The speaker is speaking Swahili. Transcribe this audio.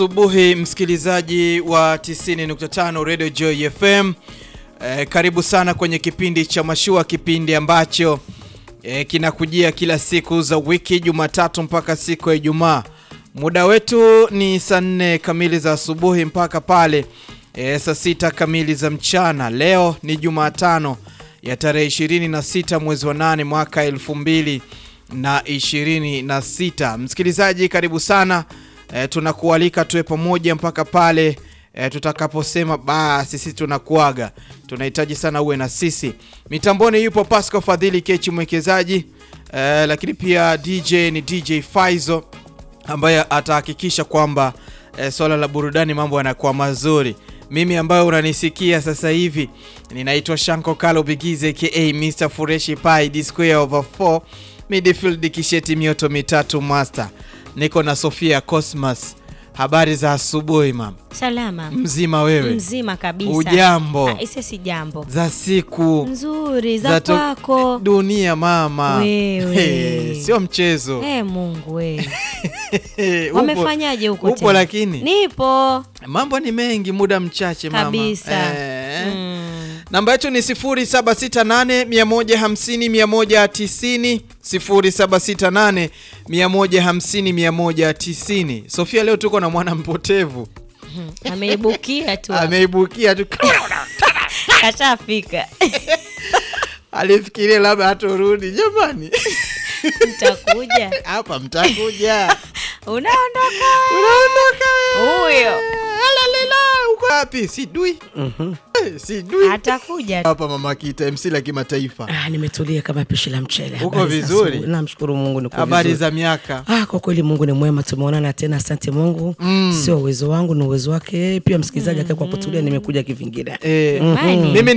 Asubuhi msikilizaji wa 90.5 Radio Joy FM. Eh, karibu sana kwenye kipindi cha Mashua, kipindi ambacho eh, kinakujia kila siku za wiki Jumatatu mpaka siku ya Ijumaa. Muda wetu ni saa nne kamili za asubuhi mpaka pale eh, saa sita kamili za mchana. Leo ni Jumatano ya tarehe 26 mwezi wa 8 mwaka 2026. Msikilizaji, karibu sana. E, tunakualika tuwe pamoja mpaka pale e, tutakaposema basi sisi tunakuaga. Tunahitaji sana uwe na sisi. Mitamboni yupo Pascal Fadhili Kechi mwekezaji, e, lakini pia DJ ni DJ Faizo ambaye atahakikisha kwamba e, swala la burudani mambo yanakuwa mazuri. Mimi ambayo unanisikia sasa hivi ninaitwa Shanko Kalo Bigize aka Mr Fureshi Pai D square over 4 midfield kisheti mioto mitatu master niko na Sofia Cosmas. Habari za asubuhi mama. Salama. Mzima wewe? Mzima kabisa. Ujambo? Ah, isi si jambo. Za siku Nzuri za to- kwako. dunia mama. Wewe. Hey, sio mchezo. Eh, Mungu we. Hey, upo- Wamefanyaje huko Upo tena? lakini Nipo mambo ni mengi, muda mchache mama. kabisa. Eh. Mm. Namba yetu ni 0768 150 190 0768 150 190. Sofia, leo tuko na mwana mpotevu Ameibukia tu. hapo. ameibukia tu Kashafika. alifikiria labda hatorudi. Jamani, Mtakuja. hapa mtakuja, Unaondoka unaondoka wewe. huyo. Alalala, uko wapi? Sidui Eh, sidui Atakuja. hapa mama Kita, MC la kimataifa. Ah, nimetulia kama pishi la mchele. Uko Habari za vizuri? asubuhi. Namshukuru Mungu niko Habari vizuri. za miaka Ah, kwa kweli Mungu ni mwema, tumeonana tena, asante Mungu. Sio uwezo wangu, ni uwezo wake. Pia msikilizaji akae kwa kutulia, nimekuja kivingine. eh, Imani. mimi